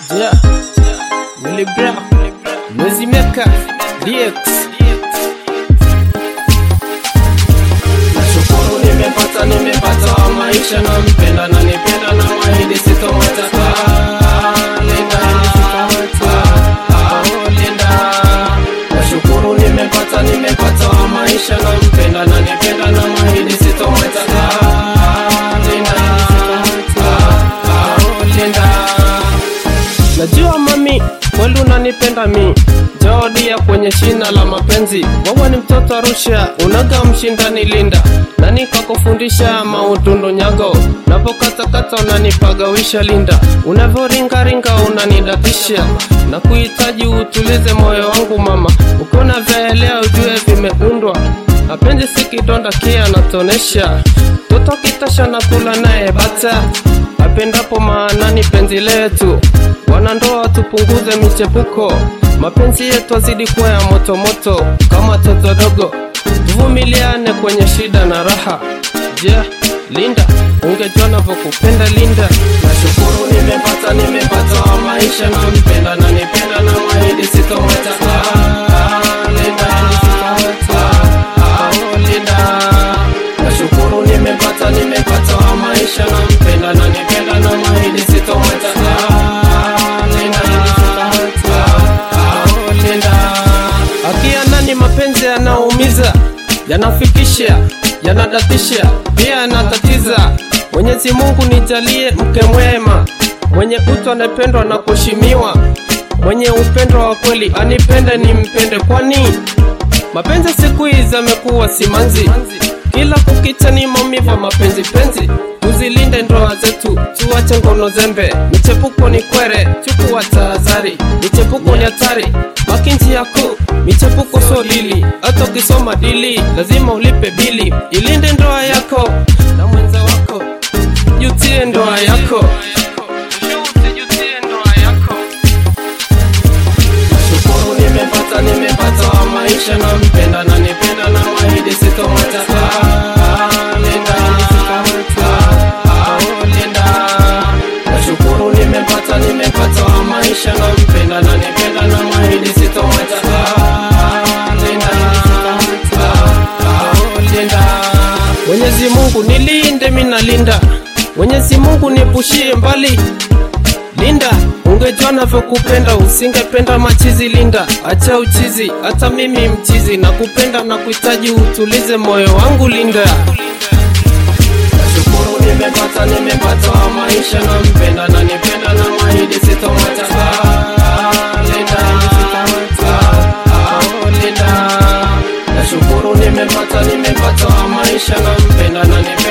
Yeah. Willy Brown. Mwezi Meka. DX. Nashukuru nimepata nimepata wa maisha na mpenda na nipenda na mahidi sitomwataka Linda Oh, Linda Nashukuru nimepata nimepata wa maisha na mpenda na nipenda na mahidi sitomwataka Linda Oh, Linda Najua mami, kweli unanipenda mi Jaodia kwenye shina la mapenzi Wawa ni mtoto Arusha, unaga mshindani Linda Nani kakufundisha mautundu nyago Napokatakata unanipagawisha Linda Unavyoringaringa unanidatisha Na kuhitaji utulize moyo wangu mama Ukiona vyaelea ujue vimeundwa Mapenzi si kidonda kia natonesha Toto kitasha na kula naye bata apendapo maanani penzi letu wanandoa tupunguze michepuko mapenzi yetu azidi kuwa ya motomoto kama toto dogo tuvumiliane kwenye shida na raha je yeah, linda ungejua navyokupenda linda nashukuru nimepata nimepata wa maisha na mpenda na nipenda na mahidi sitomwataka linda oh, linda nashukuru nimepata nimepata wa maisha na mpenda na nipenda na mahidi sitomwataka linda oh, linda akia nani mapenzi yanaumiza yanafikisha yanadatisha pia yanatatiza mwenyezi mungu nijalie mke mwema mwenye utu anapendwa na kuheshimiwa mwenye upendo wa kweli anipende nimpende kwani mapenzi siku hizi amekuwa simanzi kila kukicha ni maumivu mapenzi penzi tuzilinde ndoa zetu tuache ngono zembe michepuko ni kwere chukua tahadhari michepuko ni hatari makinji yako michepuko so dili hata ukisoma dili lazima ulipe bili ilinde ndoa yako na mwenza wako jutie ndoa yako Usijutie ndoa yako Nashukuru nimepata nimepata wa maisha na mpenda na nipenda na mahidi sitomwataka Linda Oh, Linda Nashukuru nimepata nimepata wa maisha na mpenda na nipenda na mahidi sitomwataka Linda Oh, Linda Mwenyezi Mungu nilinde mina linda Mwenyezi Mungu niepushie mbali Linda, ungejua navyokupenda usingependa machizi Linda, acha uchizi, hata mimi mchizi na kupenda na kuhitaji utulize moyo wangu Linda. Nashukuru nimepata nimepata wa maisha na mpenda na nipenda na mahidi sitomwataka Linda. Oh, Linda. Nashukuru nimepata nimepata wa maisha na mpenda na nipenda